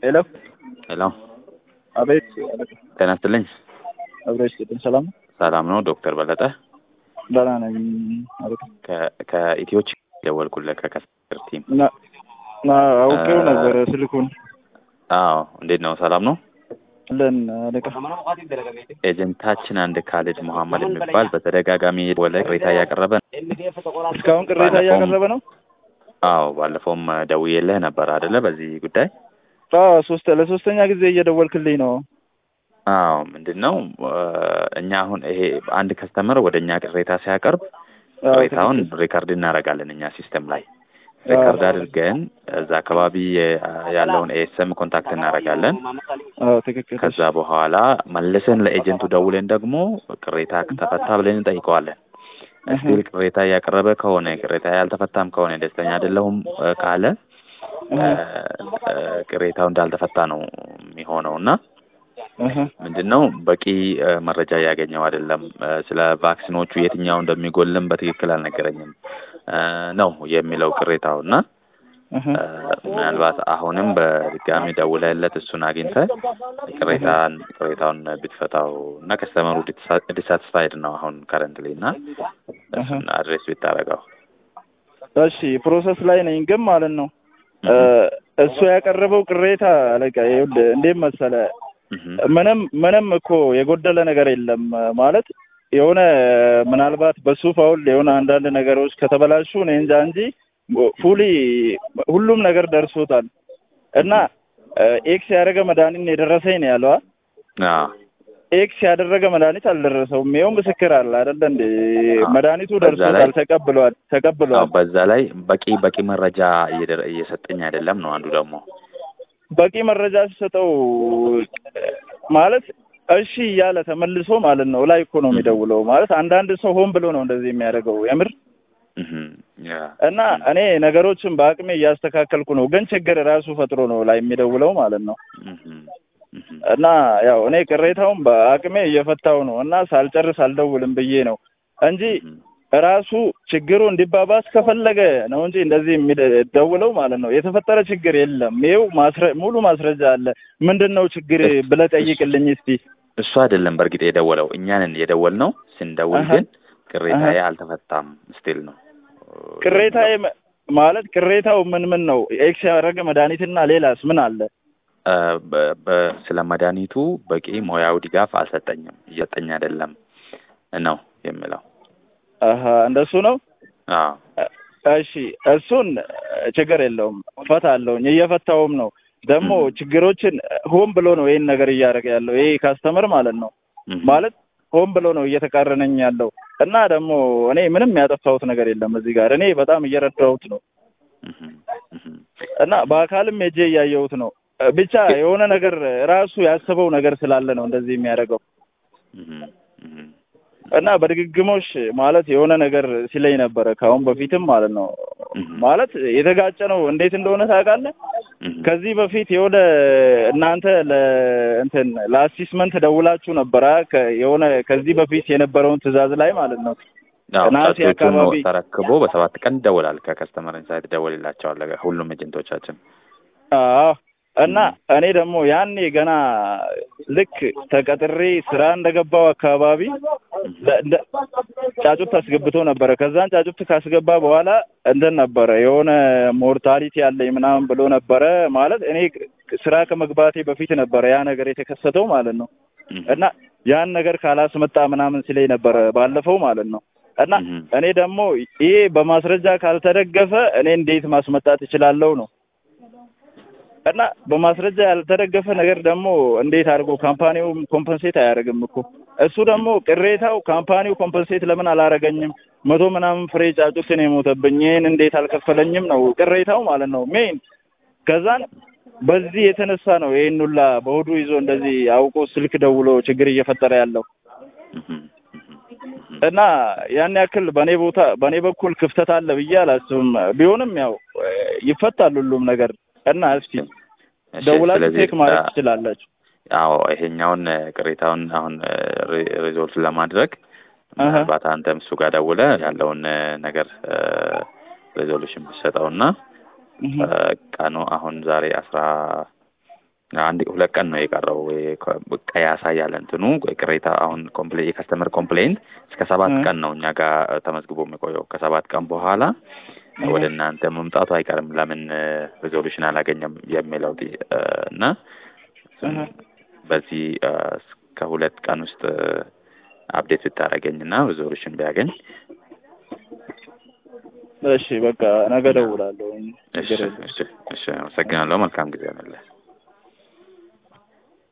ሄሎ ሄሎ አቤት ጤና ይስጥልኝ። አብረሽ ቅድም ሰላም ነው? ሰላም ነው ዶክተር በለጠ ደህና ነኝ። አቤት ከ- ከኢትዮች ደወልኩልህ ከከስተር ቲም። ና- ና አውቄው እ- ነበረ ስልኩን አዎ እንዴት ነው? ሰላም ነው። ለን አለቃ ኤጀንታችን አንድ ካሊድ መሐመድ የሚባል በተደጋጋሚ ወለ ቅሬታ እያቀረበ ነው። እስካሁን ቅሬታ ባለፈውም- እያቀረበ ነው። አዎ ባለፈውም ደውዬልህ ነበር አይደለ? በዚህ ጉዳይ አዎ ሶስት ለሶስተኛ ጊዜ እየደወልክልኝ ነው። አዎ ምንድን ነው እ፣ እኛ አሁን ይሄ አንድ ከስተመር ወደ እኛ ቅሬታ ሲያቀርብ አዎ፣ ቅሬታውን ትክክል። ሪከርድ እናደርጋለን እኛ ሲስተም ላይ ሪከርድ አድርገን እዛ አካባቢ የ- ያለውን ኤስኤም ኮንታክት እናደርጋለን። አዎ ትክክል። ከዛ በኋላ መልሰን ለኤጀንቱ ደውለን ደግሞ ቅሬታ ተፈታ ብለን እንጠይቀዋለን። ስቲል ቅሬታ እያቀረበ ከሆነ ቅሬታ ያልተፈታም ከሆነ ደስተኛ አይደለሁም እ፣ ካለ እ፣ እ፣ ቅሬታው እንዳልተፈታ ነው የሚሆነው እና እህ፣ ምንድን ነው በቂ እ፣ መረጃ እያገኘው አይደለም እ፣ ስለ ቫክሲኖቹ የትኛው እንደሚጎልም በትክክል አልነገረኝም እ፣ ነው የሚለው ቅሬታው እና እህ። እ፣ ምናልባት አሁንም በድጋሚ ደውለህለት እሱን አግኝተህ ቅሬታን ቅሬታውን ብትፈታው እና ከስተመሩ ዲሳትስፋይድ ነው አሁን ከረንትሊ እና እሱን አድሬስ ብታደርገው እሺ ፕሮሰስ ላይ ነኝ ግን ማለት ነው እ፣ እሱ ያቀረበው ቅሬታ አለቃ ይኸውልህ እንዴት መሰለ እህም፣ ምንም ምንም እኮ የጎደለ ነገር የለም ማለት የሆነ ምናልባት በሱ ፋውል የሆነ አንዳንድ ነገሮች ከተበላሹ እኔ እንጃ እንጂ ፉሊ ሁሉም ነገር ደርሶታል እና ኤክስ ያደረገ መድኃኒት ነው የደረሰኝ ነው ያለዋ አዎ ኤክስ ያደረገ መድኃኒት አልደረሰውም ይኸው ምስክር አለ አይደለ እንዴ አዎ። መድኃኒቱ በዛ ደርሶታል ላይ- ተቀብሏል አዎ፣ ተቀብሏል በዛ ላይ በቂ በቂ መረጃ እየደረ- እየሰጠኝ አይደለም ነው አንዱ ደግሞ በቂ መረጃ ሲሰጠው ማለት እሺ እያለ ተመልሶ ማለት ነው ላይ እኮ ነው የሚደውለው ማለት አንዳንድ ሰው ሆን ብሎ ነው እንደዚህ የሚያደርገው የምር እህም፣ ያ እና እኔ ነገሮችን በአቅሜ እያስተካከልኩ ነው ግን ችግር ራሱ ፈጥሮ ነው ላይ የሚደውለው ማለት ነው እህም፣ እህም፣ እና ያው እኔ ቅሬታውን በአቅሜ እየፈታው ነው እና ሳልጨርስ አልደውልም ብዬ ነው እንጂ እህም። ራሱ ችግሩ እንዲባባስ ከፈለገ ነው እንጂ እንደዚህ የሚደውለው ማለት ነው። የተፈጠረ ችግር የለም። ይኸው ማስረ ሙሉ ማስረጃ አለ። ምንድን ነው ችግር ብለህ ጠይቅልኝ እስቲ። እሱ አይደለም በእርግጥ የደወለው እኛንን የደወል ነው ስንደውል አሀ። ግን ቅሬታዬ አሀ። አልተፈታም ስቲል ነው ቅሬታ ማለት ቅሬታው ምን ምን ነው? ኤክስ ያደረገ መድኃኒትና ሌላስ ምን አለ? እ፣ በ- በ- ስለ መድኃኒቱ በቂ ሙያዊ ድጋፍ አልሰጠኝም እየሰጠኝ አይደለም ነው የሚለው አሀ እንደሱ ነው። አዎ እሺ እሱን ችግር የለውም እፈታለሁኝ፣ እየፈታውም ነው። ደግሞ እም። ችግሮችን ሆን ብሎ ነው ይሄን ነገር እያደረገ ያለው ይሄ ካስተመር ማለት ነው እህም፣ ማለት ሆን ብሎ ነው እየተቃረነኝ ያለው እና ደግሞ እኔ ምንም ያጠፋሁት ነገር የለም እዚህ ጋር እኔ በጣም እየረዳሁት ነው እህም፣ እህም። እና በአካልም ሄጄ እያየሁት ነው ብቻ የሆነ ነገር ራሱ ያሰበው ነገር ስላለ ነው እንደዚህ የሚያደርገው እህም፣ እህም። እና በድግግሞሽ ማለት የሆነ ነገር ሲለኝ ነበረ ከአሁን በፊትም ማለት ነው እህም፣ ማለት የተጋጨ ነው እንዴት እንደሆነ ታውቃለህ እህም። ከዚህ በፊት የሆነ እናንተ ለእንትን ለአሲስመንት ደውላችሁ ነበረ ከ- የሆነ ከዚህ በፊት የነበረውን ትዕዛዝ ላይ ማለት ነው አዎ ነሐሴ ጫጩቶቹን ነው አካባቢ- ተረክቦ በሰባት ቀን ይደወላል ከከስተመር ኢንሳይት ይደወልላቸዋል ሁሉም ኤጀንቶቻችን አዎ እና እኔ ደግሞ ያኔ ገና ልክ ተቀጥሬ ስራ እንደገባው አካባቢ ለ- እንደ- ጫጩት አስገብቶ ነበረ። ከዛን ጫጩት ካስገባ በኋላ እንትን ነበረ የሆነ ሞርታሊቲ አለኝ ምናምን ብሎ ነበረ። ማለት እኔ ስራ ከመግባቴ በፊት ነበረ ያ ነገር የተከሰተው ማለት ነው። እህም፣ እና ያን ነገር ካላስመጣ ምናምን ሲለኝ ነበረ ባለፈው ማለት ነው። እና እህም። እኔ ደግሞ ይሄ በማስረጃ ካልተደገፈ እኔ እንዴት ማስመጣት እችላለሁ ነው እና በማስረጃ ያልተደገፈ ነገር ደግሞ እንዴት አድርጎ ካምፓኒውም ኮምፐንሴት አያደርግም እኮ እሱ ደግሞ ቅሬታው ካምፓኒው ኮምፐንሴት ለምን አላረገኝም መቶ ምናምን ፍሬ ጫጩትን የሞተብኝ ይህን እንዴት አልከፈለኝም ነው ቅሬታው ማለት ነው ሜን ከዛን በዚህ የተነሳ ነው ይህን ሁላ በሆዱ ይዞ እንደዚህ አውቆ ስልክ ደውሎ ችግር እየፈጠረ ያለው እህም፣ እህም፣ እህም። እና ያን ያክል በእኔ ቦታ በእኔ በኩል ክፍተት አለ ብዬ አላስብም። ቢሆንም ያው ይፈታል ሁሉም ነገር እና እስቲ እሺ፣ ደውላችሁ ስለዚህ ቼክ ማድረግ አ- ትችላላችሁ። አዎ ይሄኛውን እ፣ ቅሬታውን አሁን ሪዞልቭ ለማድረግ አሀ። ምናልባት አንተም እሱ ጋር ደውለህ ያለውን እ፣ ነገር ሬዞሉሽን ብትሰጠውና እህ፣ እ፣ ቀኑ አሁን ዛሬ አስራ አንድ ሁለት ቀን ነው የቀረው። ቀይ ያሳያል እንትኑ ቅሬታ አሁን ኮምፕሌ የከስተመር ኮምፕሌንት እስከ ሰባት ቀን ነው እኛ ጋር ተመዝግቦ የሚቆየው። ከሰባት ቀን በኋላ ወደ እናንተ መምጣቱ አይቀርም። ለምን ሪዞሉሽን አላገኘም የሚለው እና በዚህ ከሁለት ቀን ውስጥ አፕዴት ብታደርገኝ እና ሪዞሉሽን ቢያገኝ እሺ፣ በቃ ነገ እደውላለሁ። እሺ፣ እሺ፣ እሺ። አመሰግናለሁ። መልካም ጊዜ ነው።